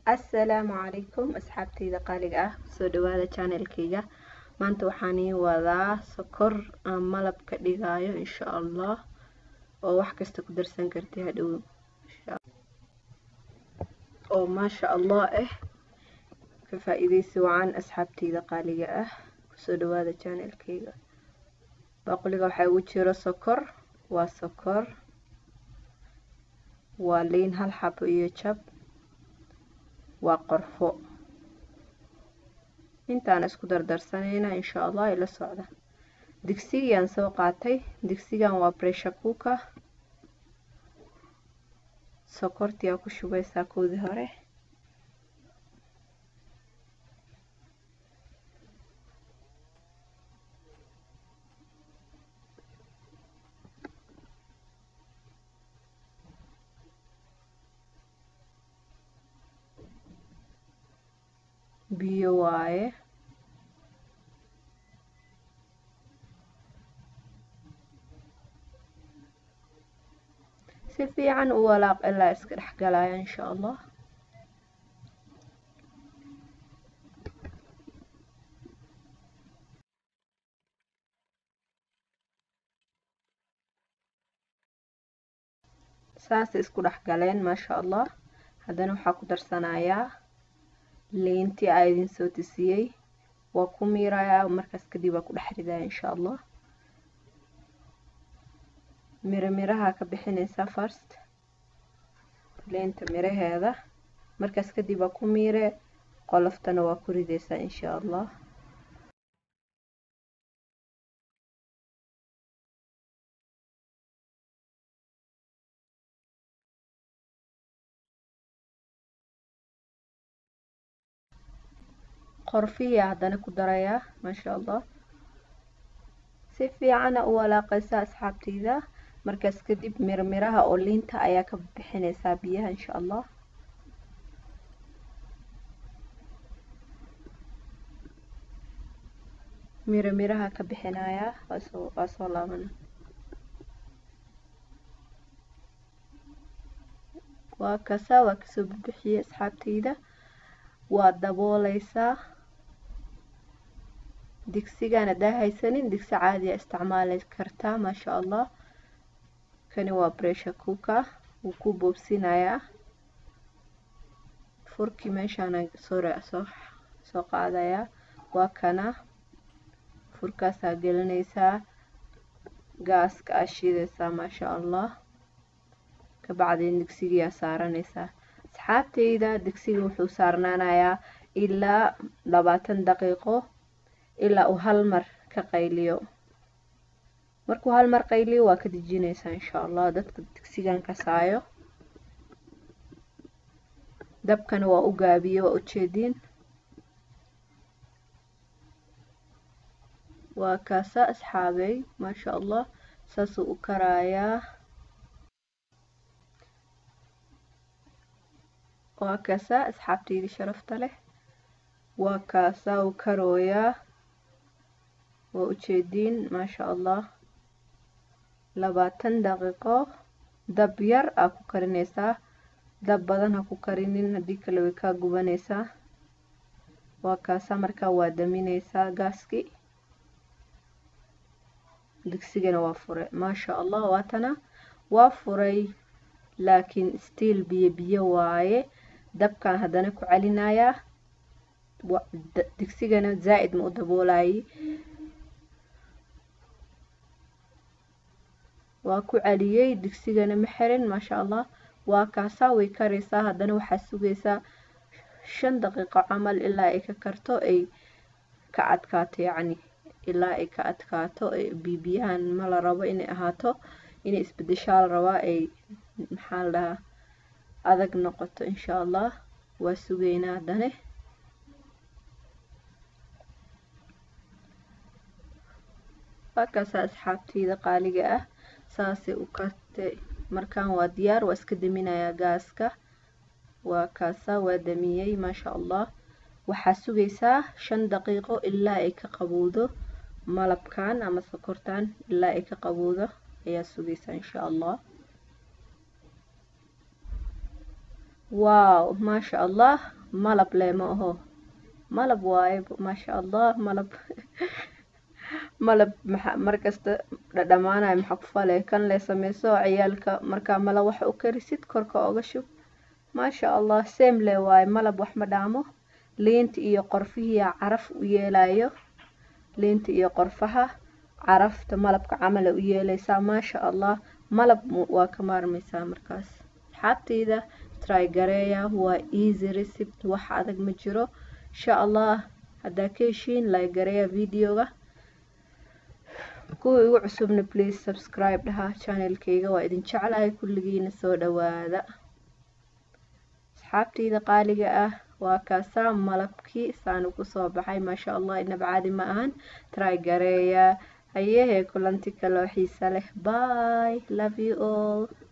assalaamu calaykum asxaabtayda qaaliga ah soo dhawaada channelkayga maanta waxaan ii wadaa sokor aan malab ka dhigaayo insha allah oo wax kasta ku darsan kartay hadhow oo maasha allah ah ka faa-iideysi wacan asxaabtayda qaaliga ah kusoo dhawaada channelkayga baaquliga waxaa ugu jiro sokor waa sokor waa liin hal xabo iyo jab waa qorfo intaan isku dardarsanayna insha allah ila socda digsigiyaan soo qaatay digsigan waa pressure cooker sokortiyaa ku shubaysaa koodii hore biyo waaye si fiican u walaaq ilaa iska dhex galaya insha allah saasay isku dhex galeen maasha allah haddana waxaa ku darsanayaa liintii aa idin soo tusiyey waa ku miirayaa markaas kadib waa ku dhex ridaya insha allah miro miraha ka bixinaysaa first liinta miraheeda markaas kadib waa ku miire qoloftana waa ku ridaysaa insha allah qorfiya haddana ku darayaa maasha allah si fiicana u walaaqaysaa asxaabtayda markaas kadib mirmiraha oo liinta ayaa ka bixinaysaa biyaha insha allah miro miraha ka bixinayaa waasoo waa soo laabana waa kasa waa kasoo bixiyey asxaabtayda waa dabooleysaa digsigan haddaa haysanin digsi caadiya isticmaali kartaa maasha allah kani waa pressure cooker wuu ku boobsinayaa furkii meeshaana soo soo soo qaadayaa waa kana furkaasaa gelinaysaa gaaska aa shiidaysaa maasha allah kabacdeen digsigiyaa saaranaysaa asxaabtayda digsiga wuxuu saarnaanayaa ilaa labaatan daqiiqo ilaa uu hal mar ka qayliyo markuu hal mar qayliyo waa ka dejinaysaa insha allah dadka digsigan kasaayo dabkana waa u gaabiye waa ujeediin waa kaasa asxaabey maasha allah saasuu u karayaa waa kaasaa asxaabtayda sharafta leh waa kaasaa uu karooyaa waa ujeediin maasha allah labaatan daqiiqo dab yar aa ku karinaysaa dab badan ha ku karinin haddii kale way kaa gubanaysaa waa kaasaa markaa waa daminaysaa gaaskii digsigana waa furay maasha allah waatana waa furay laakiin stiil biyo biyo waaye dabkan haddana ku celinayaa digsigana zaa'id ma u daboolayay waa ku celiyey digsigana ma xirin maasha allah waa kaasaa way karaysaa haddana waxaa sugaysaa shan daqiiqo camal ilaa ay ka karto ay ka adkaato yacni ilaa ay ka adkaato bibiyahan ma la rabo inay ahaato inay isbedeshaa la rabaa ay maxaa la dhahaa adag noqoto insha allah waa sugaynaa haddane waa kaasaa asxaabtayda qaaliga ah saasay u kartay markaan waa diyaar waa iska daminayaa gaaska waa kaasaa waa damiyey maasha allah waxaa sugaysaa shan daqiiqo ilaa ay ka qabowdo malabkan ama sokortan ilaa ay ka qabowdo ayaa sugaysaa insha allah waaw maasha allah malab le ma aho malab waaye maasha allah malab malab maxa markasta dhadhamaanayo maxaa ku fale kan le sameyso ciyaalka markaa malab wax u karisid korka oga shub maasha allah same le waaye malab wax ma dhaamo liinta iyo qorfihiyaa caraf u yeelayo liinta iyo qorfaha carafta malabka camala u yeelaysaa maasha allah malab waa ka maarmaysaa markaas asxaabteyda try gareeya waa easy recipe wax adag ma jiro insha allah haddaa ka heshiin like gareeya videoga kuwa igu cusubna please subscribe dhaha channelkayga waa idin jeclahay kulligiina soo dhawaada asxaabteyda qaaliga ah waa kaasaa malabkii saanu kusoo baxay maasha allah inaba caadi ma ahan try gareeya hayehee kulanti kaloo xiisa leh bye love you all